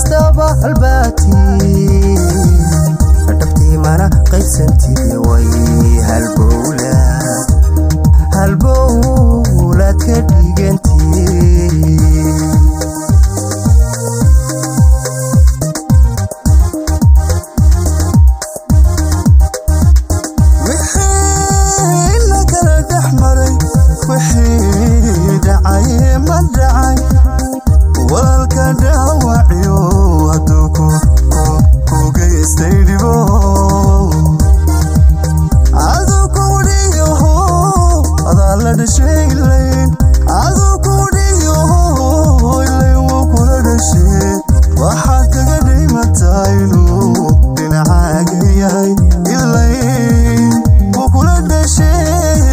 kastaba halbaatii dhabtii mana qaybsantide way halbowla halbowlaad ka dhigantii wixii la kala dhex maray wixii dhacay ma dhacay walaalka dhaawaciyo hadduu ku ku geystay dhibo aduu kudhiyaho adaa la dhashay ilayn aduu kudhiyaho ilayn wuu kula dhashay waxaad kaga dhimataa inuu dhinacaaga yahay ilayn wuu kula dhashay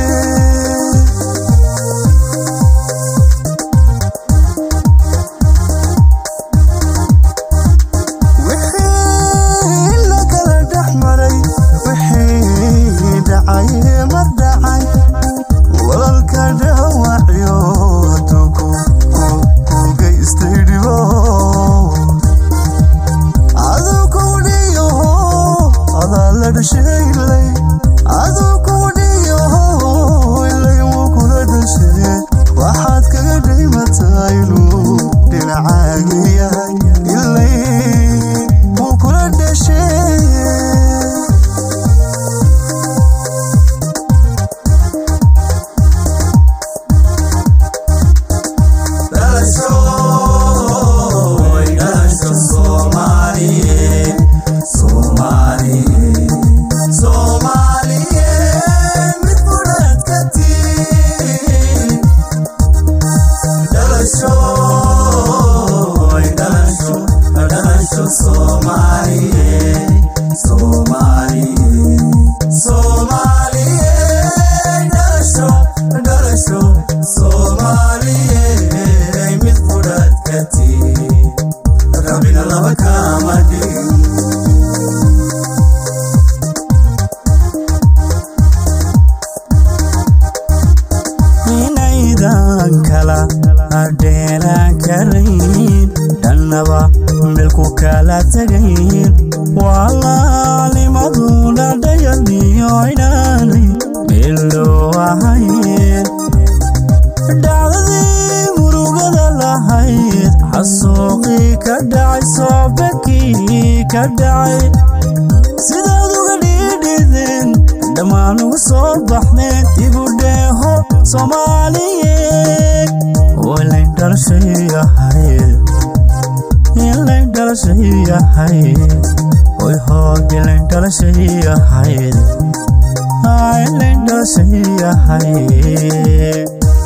wixii la kala dhex maray wixii dhacay ma dhacay walaalka dhaawaciyo hadduu ku ku- ku geystay dhibo aduu kudhiyaho adaa la dhashay ilay aduu kudhiyaho ilay wuu kula dhashay waxaad kaga dhimataa inuu dhinacaaga yahay ilay wuu kula dhashay Rabina laba kama dhigin inaydan kala adheeraan karayn dhannaba meelku kala tegayn walaalimaduna dhayaliyo inaanay meelloo ahayn dhacdadii murugada lahayd xasuuqii ka dhacay soobakii ka dhacay sidaad uga dhiidhideen dhammaan ugu soo baxdeen dibu dheeho soomaaliyeed ilayn dhalashay ahayd ilayn dhalashay ahayd oy hoog ilayn dhalashay ahayd Aa, ilayn dhalashay ahayd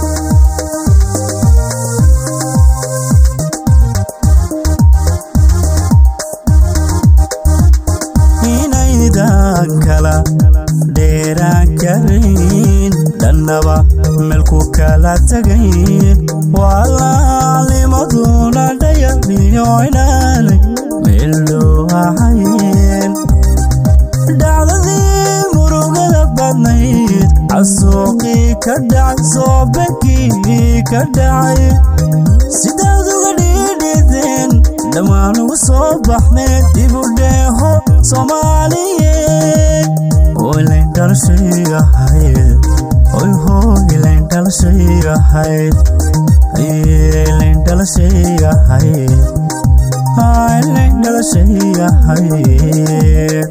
inaydan kala dheeraan karayn dhannaba meelku kala tegayn walaalimaduna dhayaliyo inaanay meelloo ahayn dhacdadii murugada badnayd casuuqii ka dhacay soobakii ka dhacay sidaad uga dhiidhideen dhammaan ugu soo baxdeen dibu dheeho soomaaliyeed oo ilayn dhalashay ahayd oy hoo ilayn dhalashay ahayd Ayee, ilayn dhalashay ahayd Aa, ilayn dhalashay ahayd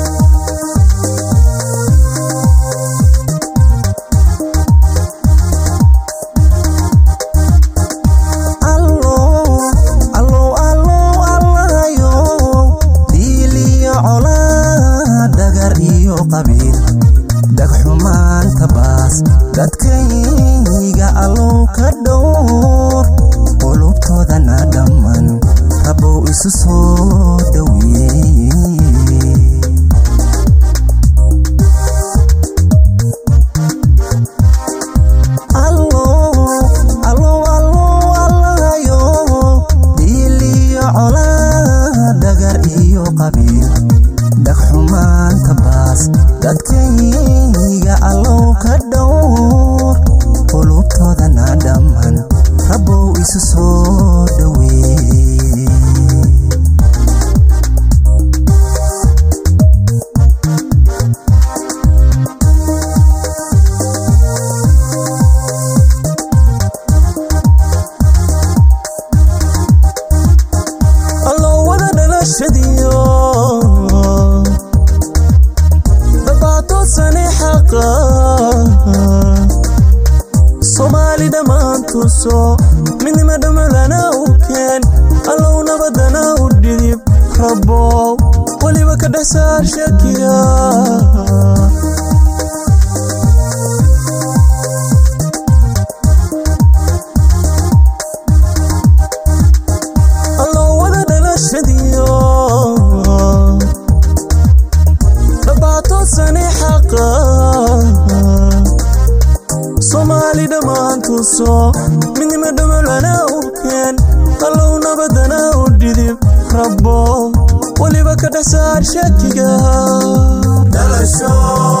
allo allo allo allahayo diiliyo colaa dhagar iyo qabiil dhagxumaanta baas dadkayga allow ka dhowr qulubtoodana dhamman rabow isu soo dhoweeye allo allo allo allahayo diiliyo colaa dhagar iyo qabiil dhagxumaanta baas dadkayga allow ka dhowr qulubtoodana dhamman rabow isu soo dhoweeye saar shakiga allowada dhalashadiyo dhabaatoosani xaqa soomaali dhammaantuuso midnima dhamolana u keen allow nabadana u dhidib rabbo weliba ka dhex saar shakiga dhalasho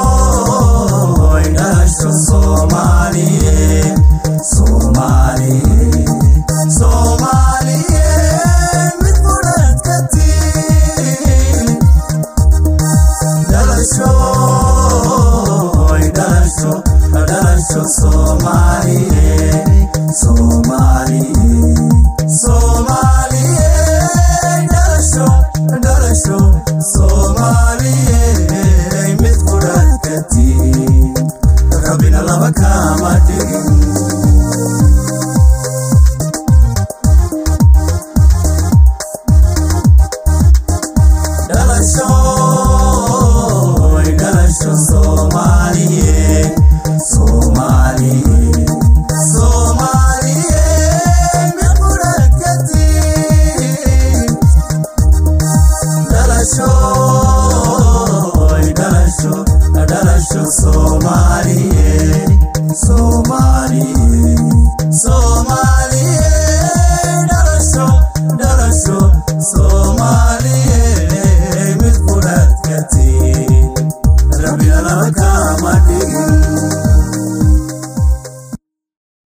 dhalasho soomaaliye soomaaliye